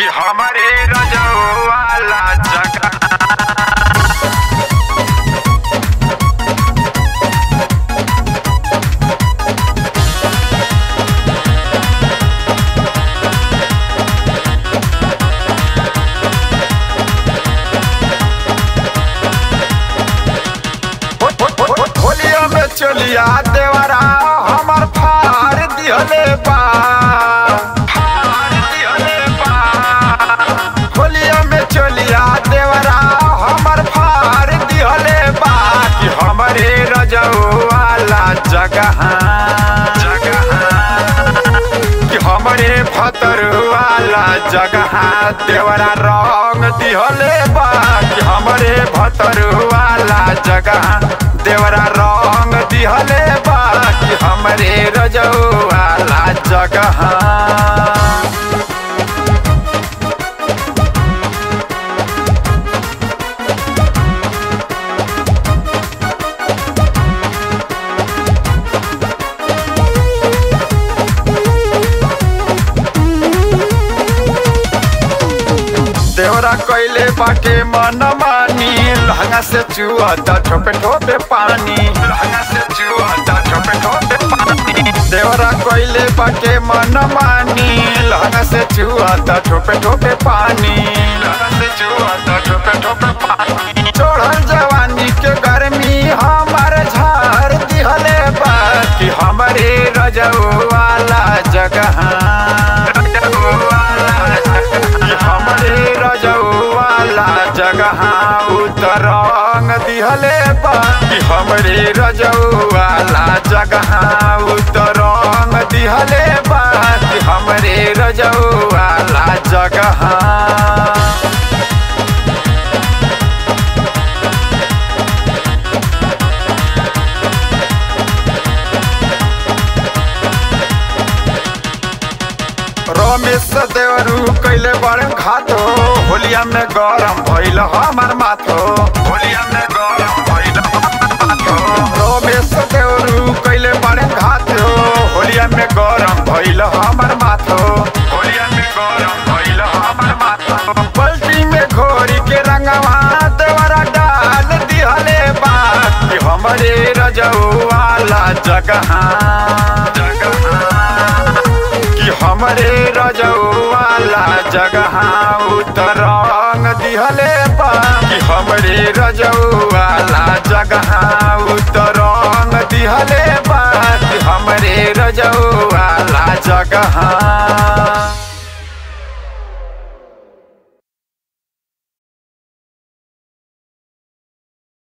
कि हमारे रजऊ वाला जगह होलिया में चलिया देवरा हमर फार दिहले बा फार दिहले बा होलिया में चलिया देवरा हमर फार दिहले बा कि हमरे रजऊ वाला जगह जगह कि हमरे भतर वाला जगह देवरा रंग दिहले बा कि हमरे भतर वाला जगह देवरा रंग दिहले बा कि हमरे रजऊ वाला जगह देवरा कैले बाटे मन मानी लहंगा से चुआता ठोपे ठोपे पानी लहंगा से चुआता ठोपे ठोपे पानी देवरा कैले बाटे मन मानी लहंगा से चुआता ठोपे ठोपे पानी लहंगा से चुआता ठोपे ठोपे पानी चढ़ल जवानी के गर्मी हमार झार दिहले बा कि हमारे रजऊ वाला जगह रजऊ वाला कि हमरे रजऊ वाला जगह उतरंग दिहले बा कि हमरे रजऊ वाला जगह उतरंग दिहले बा कि हमरे रजऊ वाला जगह रमेश देवरू कैले बड़े घाटो होलिया में गरम भइल हमार माथो होलिया में गरम भइल हमार माथो रमेश देवरू कैले बड़े घाटो होलिया में गरम भइल हमार माथो होलिया में गरम भइल हमार माथो पलटी में घोरी के रंगवा देवरा डाल दिहले बा कि हमरे रजऊ वाला जगह जगह कि हमरे रजऊ वाला जगह उतरंग दिहले बा कि हमरे रजऊ वाला जगह उतरंग दिहले बा कि हमरे रजऊ वाला जगह